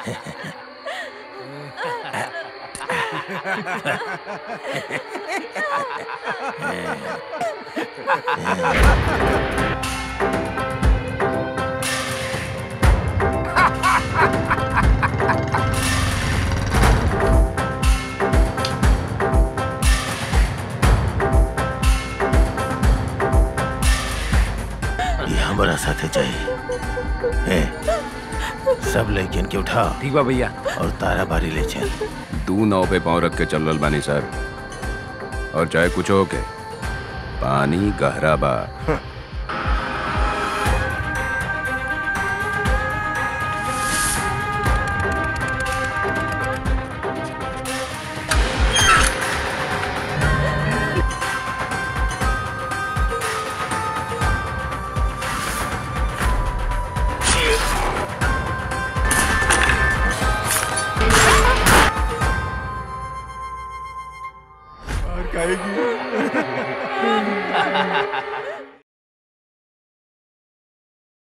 ये हमारा साथे चाहिए ए, सब लेकिन के उठाओ ठीक बा भैया और तारा बारी ले चल दू नाव पे पाँव रख के चल रहल बानी सर और चाहे कुछ हो के पानी गहरा बा और कहेगी